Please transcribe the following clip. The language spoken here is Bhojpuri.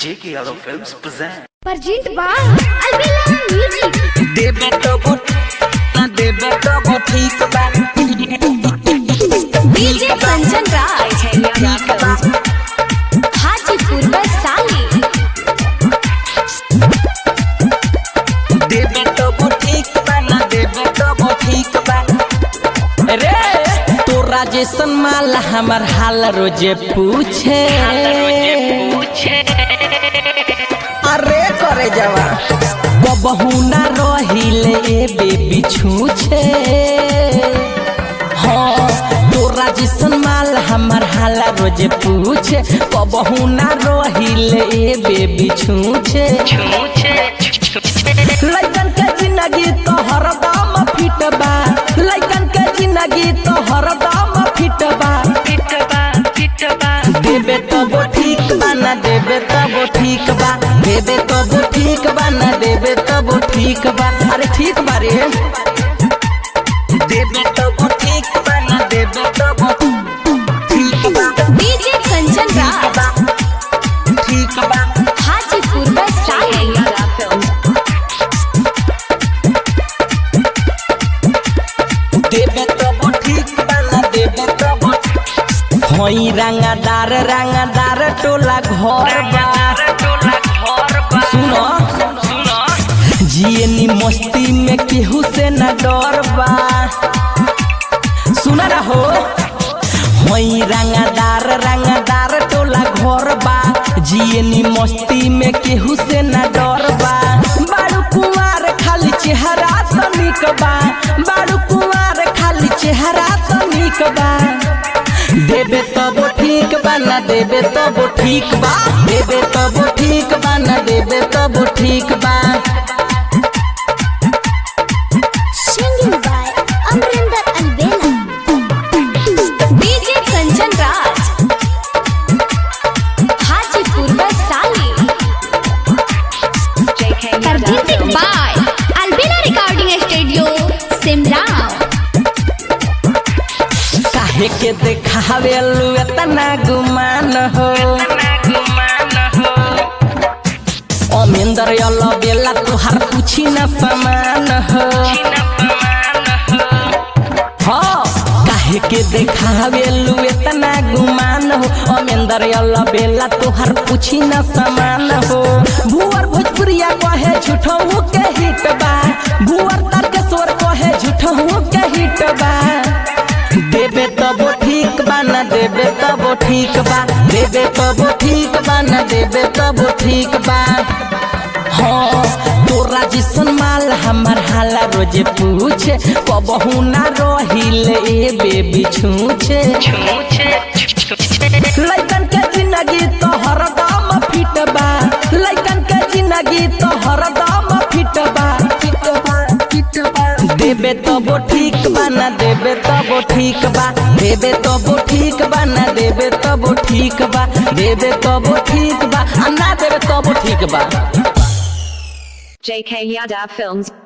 J.K. Yadav Films present. Present by Albella Music. देबे तो वो ना देबे तो वो ठीक बा DJ Kanchan Raj. ठीक बा हाजीपुर वैशाली देबे तो वो ठीक बा ना देबे तो वो ठीक बा रे तो राजेशन माल हमर हाल रोजे पूछे अरे करे जवा बबहू ना रहिले ए बेबी छूछे हाँ तो राजेशन माल हमर हाल रोजे पूछे बबहू ना रहिले ए बेबी छूछे लइकन के जिंदगी तो हरदम फिट बा लइकन के जिंदगी तो हरदम फिट बा देबे तो वो ठीक बा ना देबे तो वो ठीक बा देबे तो वो ठीक बा ना देबे तो वो ठीक बा अरे ठीक बा रे देबे तो वो ठीक बा ना देबे तो वो ठीक बा DJ Kanchan ठीक Raj. बा ठीक बा हाजीपुर वैशाली देबे तो वो ठीक बा ना देबे तो वो होई रंगादार रंगादार टोला घर बा सुनो जियनी मस्ती में केहू से न डर बा सुना ना हो होई रंगादार रंगादार टोला घर बा जियनी मस्ती में केहू से न डर बा बारू कुंवार खाली चेहरा तो निक बा बारू कुंवार खाली चेहरा तो निक बा देबे तब ठीक बा ना देबे तब ठीक बा देबे तब ठीक बा ना देबे तब ठीक बा Singing by Amrinder Albella. DJ Kanchan Raj. Hajipur Vaishali Presented by Albella Recording Studio, Simla. काहे के देखावे लू एतना गुमान हो अमेंदर यलो बेला तुहार पूछी न समान हो हाँ काहे के देखावे लू एतना गुमान हो अमेंदर यलो बेला तुहार पूछी न समान हो भुवर भोजपुरिया कहे झूठो के हिट बा भुवर तारकेश्वर कहे झूठो के हिट बा देबे तब ठीक बा ना देबे तब ठीक बा देबे तब ठीक बा ना देबे तब ठीक बा हाँ तोरा जिसन माल हमर हाला रोजे पूछे कबहू ना रहिले ए बेबी छूछे लइकन के जिंदगी तो हरदम फिट बा लइकन के जिंदगी तो हरदम फिट बा फिट बा फिट बा देबे तब ठीक बा ना देबे तब ठीक बा देबे तब ठीक बा ना देबे तब ठीक बा देबे तब ठीक बा आ ना देबे तब ठीक बा JK Yadav Films